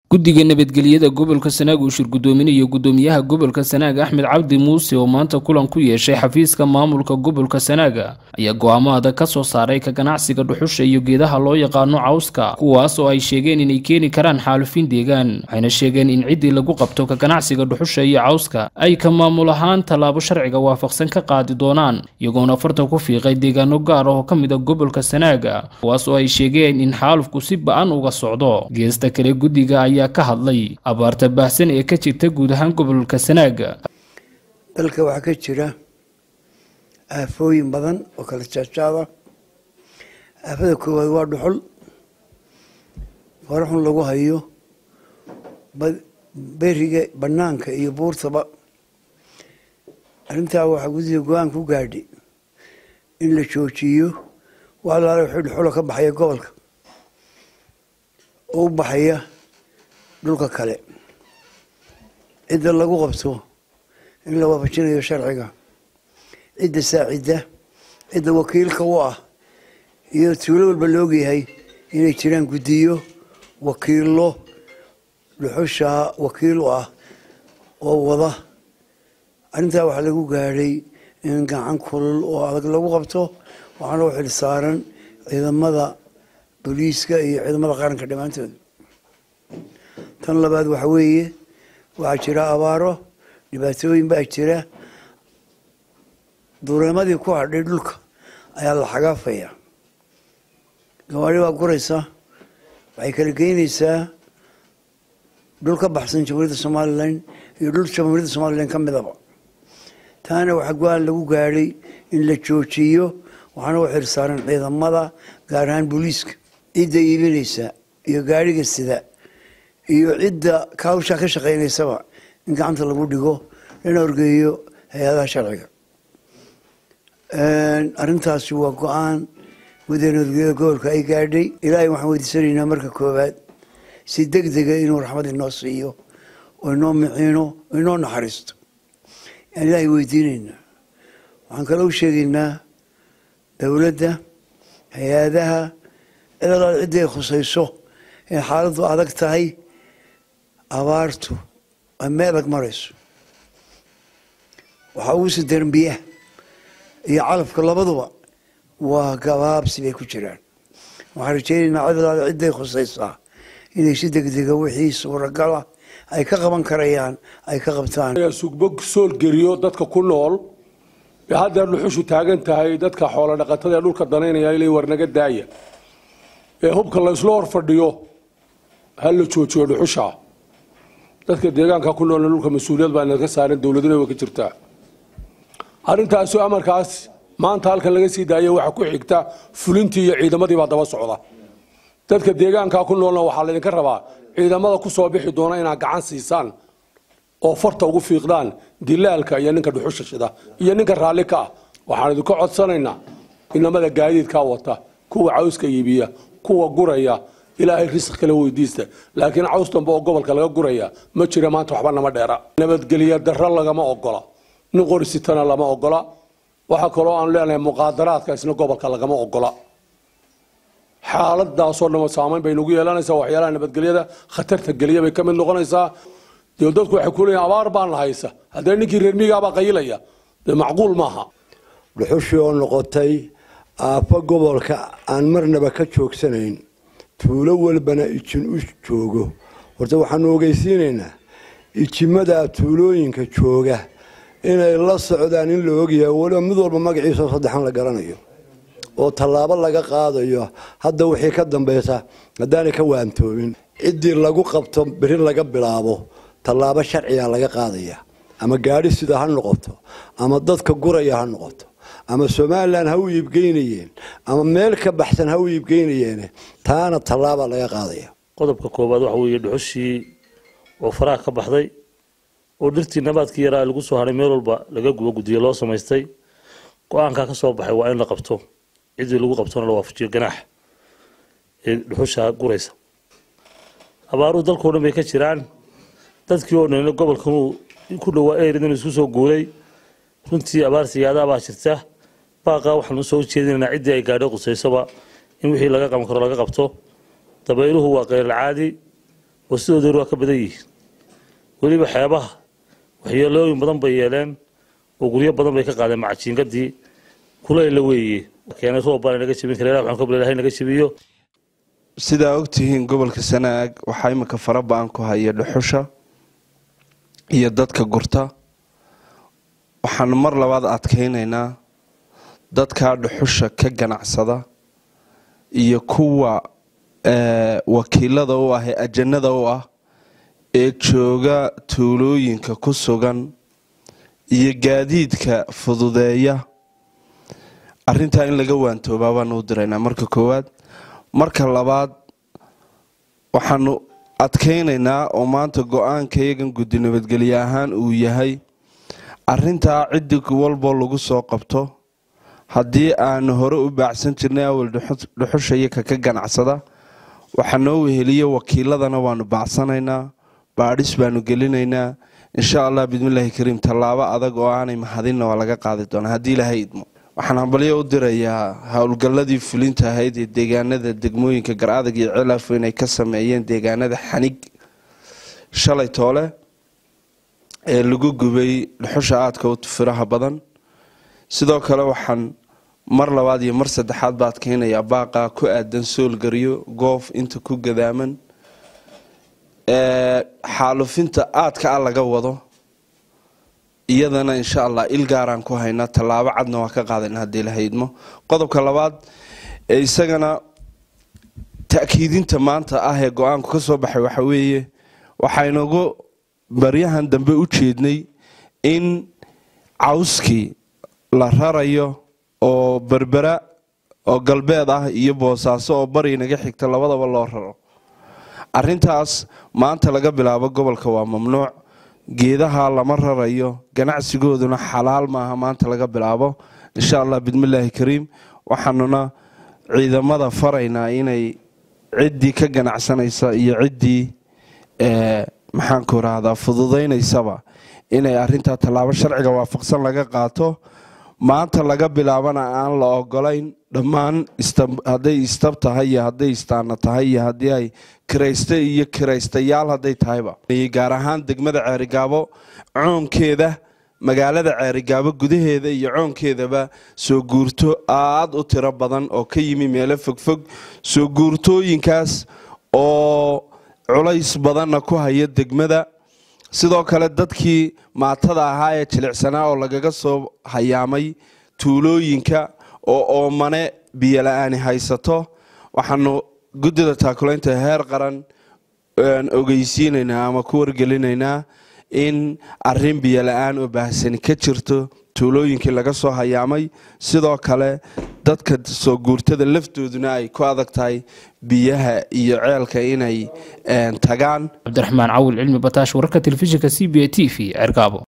guddiga nabadgelyada gobolka sanaag uu shir guddoominayo guddoomiyaha gobolka sanaag axmed cabdi muuse oo maanta kulan ku yeeshay xafiiska maamulka gobolka sanaaga ayaa go'aamo adag ka soo saaray ka ganacsiga dhuxusha iyo geedaha loo yaqaano cawska kuwaas oo ay sheegeen inay keeni karaan xaalufin deegaan waxayna sheegeen in ciddii lagu qabto ka ganacsiga dhuxusha iyo cawska ay ka maamul ahaan tallaabo sharciga waafaqsan ka qaadi doonaan iyagoona farta ku fiiqay deegaano gaar ah oo ka mid a gobolka sanaaga kuwaas oo ay sheegeen in xaalufku si ba-an uga socdo geesta kale guddiga ayaa ka hadlay abaarta baahsan ee ka jirta guud ahaan gobolka sanaaga dalka waxaa ka jira aafooyin badan oo kala jaajaada aafada koowaad waa dhuxul faraxun lagu hayo beriga banaanka iyo buurtaba arrintaa waxaa guddiga go-aan ku gaadhay in la joojiyo wax alaala wixii dhuxula ka baxaya gobolka oo u baxaya dhulka kale cidda lagu qabto in la waafajinayo sharciga cidda saacidda cidda wakiilka u ah iyo tuulo walba la ogyahay inay jiraan guddiyo wakiilo dhuxusha wakiil u ah oo wada arrintaa waxaa lagu gaadhay in gacan kulul oo adag lagu qabto waxaana u xil saaran ciidamada booliiska iyo ciidamada qaranka dhammaantood tan labaad waxa weeye waxaa jira abaaro dhibaatooyin baa jira dureemadii ku hadhay dhulka ayaa la xagaafaya gawaari baa guraysa waxay kala geynaysaa dhul ka baxsan jamhuuriyadda somalilan iyo dhul jamhuuriyadda somalilan ka midaba taana waxaa go-aan lagu gaadhay in la joojiyo waxaana u xil saaran ciidamada gaar ahaan booliiska cidda iibinaysa iyo gaadhiga sida iyo cidda kawshaa ka shaqaynaysaba in gacanta lagu dhigo lana orgeeyo hay-adaha sharciga arrintaasi waa go-aan guddiga nabadgelyada gobolka ay gaadhay ilaahay waxaan weydiisanaynaa marka koowaad si deg dega inuu raxmad inoo siiyo oo inoo miciino oo inoo naxariisto yaan ilaahay weydiinaynaa waxaan kale u sheegaynaa dowladda hay-adaha cid alaal ciddi ay khusayso ee xaaladdu adag tahay abaartu waa me adag marayso waxaa ugu sii daran biyaha iyo calafka labaduba waa gabaabsi bay ku jiraan waxaan rajaynaynaa cid alaal cidday khusaysaa inay si degdega wixii suuragala ay ka qaban karayaan ay ka qabtaan sugbo soolgeliyo dadka ku nool ee haddeer dhuxushu taagan tahay dadka xoolo dhaqatada ee dhulka danaynaya ilay warnaga daaya ee hubka la isla hor fadhiyo ha la joojiyo dhuxusha dadka deegaanka ku noolna dhulka mas-uuliyad baa inaga saaran dowladuna way ka jirtaa arrintaasi amarkaas maanta halkan laga sii daaya waxaa ku xigta fulintii iyo ciidamadii baa daba socda dadka deegaanka ku noolna waxaa laydinka rabaa ciidamada ku soo bixi doona inaad gacan siisaan oo farta ugu fiiqdaan dilaalka iyo ninka dhuxusha shida iyo ninka raalli ka ah waxaan idinka codsanaynaa inamada gaadiidkaa wata kuwa cawska iibiya kuwa guraya ilaahay risq kala weydiista laakiin caws dambe oo gobolka laga guraya ma jira maanta waxba nama dheera nabadgelya darro lagama ogola nin qorisitana lama ogola waxaa kaloo aan leenahay muqaadaraadka isna gobolka lagama ogola xaaladaasoo dhama saamayn bay nagu yeelanaysaa waxyaalaha nabadgelyada khatarta geliya bay ka mid noqonaysaa dee dadku waxay ku leeyihin abaar baan la haysa haddee ninkii reer miigaabaa qayilaya dee macquul maaha dhuxushii oo noqotay aafo gobolka aan marnaba ka joogsanayn tuulo walbana ijin u joogo horta waxaanu ogeysiinaynaa ijimadaa tuulooyinka jooga inay la socdaan in la ogyahay waliba mid walba magaciisao saddexan la garanayo oo tallaabo laga qaadayo hadda wixii ka dambaysa haddaanay ka waantoobin ciddii lagu qabto beri laga bilaabo tallaabo sharciga laga qaadaya ama gaadhi sida ha noqoto ama dadka guraya ha noqoto ama somalilan ha u iibgeynayeen ama meel ka baxsan ha u iibgeynayeen taana tallaaba laga qaadaya qodobka koowaad waxa weeye dhuxushii oo faraha ka baxday oo dhirtii nabaadkii yaraa lagu soo haray meel walba laga gubo guddiyo loo samaystay go-aankaa ka soo baxay waa in la qabto ciddii lagu qabtona la waafajiyo ganaax ee dhuxusha guraysa abaaruhu dalkao dhan bay ka jiraan dadkii oo dhanina gobolkanuu ku dhowaa eeridan isku soo guuray runtii abaar siyaadaha baa jirta baaqaa waxaan usoo jeedinaynaa ciddii ay gaadho qusaysaba in wixii laga qaban karo laga qabto dabayluhu waa qeylal caadi oo sidooda hore waa ka badan yihiin weliba xeebaha waxyeelooyin badan bay yeeleen oo guryo badan bay ka qaadeen macajiingadii kulayla weeye keenay roob baan naga jebin kara waxaan ka bilahay naga jebiyo sidaa ogtihiin gobolka sanaag waxaa imika fara ba-an ku haya dhuxusha iyo dadka gurta waxaanu mar labaad adkaynaynaa dadkaa dhuxusha ka ganacsada iyo kuwa wakiilada u ah ee ajanada u ah ee jooga tuulooyinka ku sugan iyo gaadiidka fududeeya arintaa in laga waantoobaa baanu u diraynaa marka koowaad marka labaad waxaanu adkaynaynaa oo maanta go-aanka iyagan guddi nabadgelye ahaan uu yahay arintaa ciddi walboo lagu soo qabto haddii aanu hore u baacsan jirnay awal dhuxusha iyaka ka ganacsada waxaa noo weheliya wakiiladana waanu baacsanaynaa baadhis baanu gelinaynaa insha allah bismillaahi kariim tallaabo adag oo aanay mahadinna waa laga qaadi doonaa haddii ilaahay idmo waxaan hambalyo u dirayaa howlgalladii fulinta ahayd ee deegaanada degmooyinka gar-adag iyo cilaafo inay ka sameeyeen deegaanada xanig shalay toole ee lagu gubay dhuxusha aadka u firaha badan sidoo kale waxaan mar labaad iyo mar saddexaad ba adkeynayaa baaqa ku aadan soolgaryo goof inta ku gadaaman xaalufinta aadka a laga wado iyadana insha allah il gaaraan ku haynaa tallaabo cadna waa ka qaadayna haddii la haydmo qodobka labaad ee isagana ta'kiidinta maanta ah ee go-aanku ka soo baxay waxa weeye waxaynagu baryahan dambe u jeednay in cawskii la rarayo oo berbera oo galbeed ah iyo boosaaso oo bari naga xigta labadaba loo raro arintaas maanta laga bilaabo gobolka waa mamnuuc geedaha lama rarayo ganacsigooduna xalaal maaha maanta laga bilaabo insha allah bismillaahi kariim waxaanuna ciidamada faraynaa inay ciddii ka ganacsanaysa iyo ciddii maxaanku rahdaa fududaynaysaba inay arintaa tallaabo sharciga waafaqsan laga qaato maanta laga bilaabana aan la ogolayn dhammaan hadday istab tahay iyo hadday istaana tahay iyo haddii ay kirayste iyo kiraystayaal hadday tahayba gaar ahaan degmada ceerigaabo coonkeeda magaalada ceerigaabo gudaheeda iyo coonkeedaba soo guurto aada u tiro badan oo ka yimi meelo fogfog soo guurtooyinkaas oo culays badanna ku haya degmada sidoo kale dadkii maatada ahaa ee jilicsanaa oo lagaga soo hayaamay tuulooyinka oo oomane biyola-aani haysato waxaanu guddida taakulaynta heer qaran ogeysiinaynaa ama ku wargelinaynaa in arin biyola-aan oo baahsani ka jirto tuulooyinkii laga soo hayaamay sidoo kale dadka soo guurtada laftooduna ay ku adag tahay biyaha iyo ceelka inay tagaan cabdiraxmaan cawil cilmi bataash wararka telefishinka c b a t v cergaabo